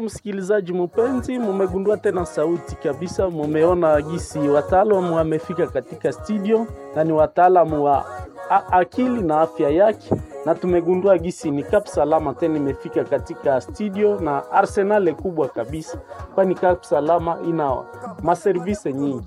msikilizaji mpenzi, mumegundua tena sauti kabisa, mumeona gisi wataalamu wamefika katika studio na ni wataalamu wa a- akili na afya yake, na tumegundua gisi ni Kap Salama tena imefika katika studio na arsenale kubwa kabisa, kwani Kap Salama ina maservise nyingi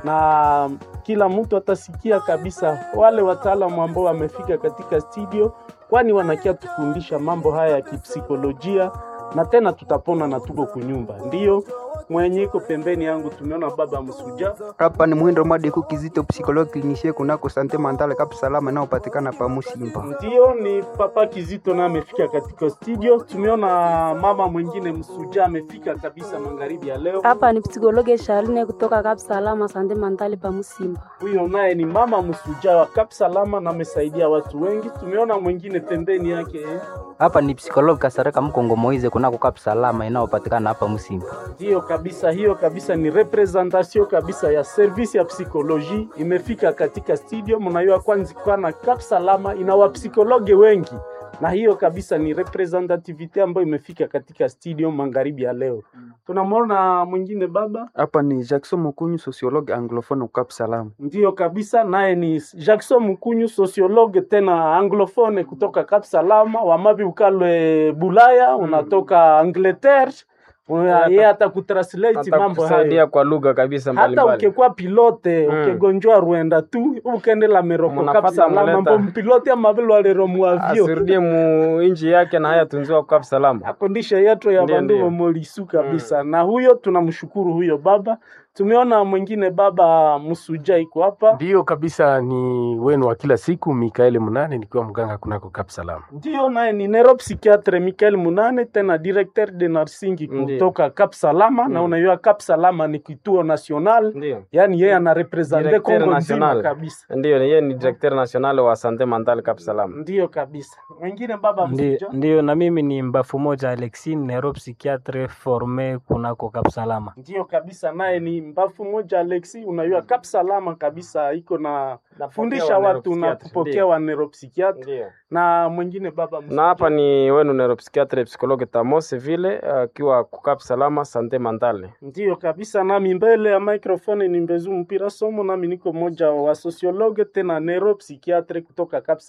na kila mtu atasikia kabisa wale wataalamu ambao wamefika katika studio, kwani wanakia tufundisha mambo haya ya kipsikolojia na tena tutapona na tuko kunyumba. Ndiyo mwenye iko pembeni yangu tumeona baba Msuja. Hapa ni Mwindo Mwadeku Kizito, psikologi klinisie kunako Sante Mandale Kap Salama inayopatikana pa Musimba. Ndiyo ni papa Kizito na amefika katika studio. Tumeona mama mwingine Msuja amefika kabisa magharibi ya leo. Hapa ni psikologe Sharine kutoka Kap Salama Sande Mandali pa Musimba. Huyo naye ni mama Msuja wa Kap Salama na amesaidia watu wengi. Tumeona mwingine pembeni yake eh. Hapa ni psikologi Kasareka Mkongo Moize kunako Kap Salama inayopatikana hapa Musimba. Ndiyo kabisa, hiyo kabisa ni representation kabisa ya service ya psikoloji imefika katika studio. Mnajua kwanza kwana Kap Salama ina wapsikologe wengi, na hiyo kabisa ni representativity ambayo imefika katika studio magharibi ya leo. Tunamwona mwingine baba, Hapa ni Jackson Mukunyu, sociologue anglophone Kap Salama. ndiyo kabisa, naye ni Jackson Mkunyu, sociologue tena anglophone kutoka Kap Salama, wamabi ukalwe Bulaya, unatoka Angleterre, Una- yeye atakutranslate mambo hayo atakusaidia kwa lugha kabisa hata mbalimbali. ukekuwa pilote Mm. ukegonjwa rwenda tu ukendela meroko Munapata kapsalama muleta. mbo mpilote amavile walero muavyo asirudie mu inji yake na haya tunziwa kwa salama. akondisha yetu ya Ndiyo, bandu ndiyo. wamolisu kabisa na huyo tunamshukuru huyo baba tumeona mwingine baba msuja iko hapa Ndiyo kabisa, ni wenu wa kila siku Mikaeli Munane, nikiwa mganga kunako Kap Salama. ndio naye ni neuropsychiatre Michael Munane tena directeur de nursing Ndiyo. kutoka Cap Salama na Mm. unajua Cap Salama ni kituo national Ndio. yani yeye anarepresente Directeur Kongo nzima national. kabisa Ndio, yeye ni directeur national wa Sante Mental Cap Salama. Ndiyo kabisa. Mwingine baba Ndi- msuja. Ndiyo, na mimi ni mbafu moja Alexi, neuropsychiatre forme kunako Kap Salama. Ndiyo kabisa, naye ni mbafu moja Alexi, unajua Kap Salama kabisa iko na fundisha wa watu na neuropsychiatre, kupokea ndiyo. wa neuropsychiatre Ndio. na mwingine baba msuja. Na hapa ni wenu neuropsychiatre psychologue Tamose vile akiwa kukap salama Sante Mentale. Ndiyo kabisa, nami mbele ya microphone ni Mbezu Mpira Somo, nami niko moja wa sociologue tena neuropsychiatre kutoka Kap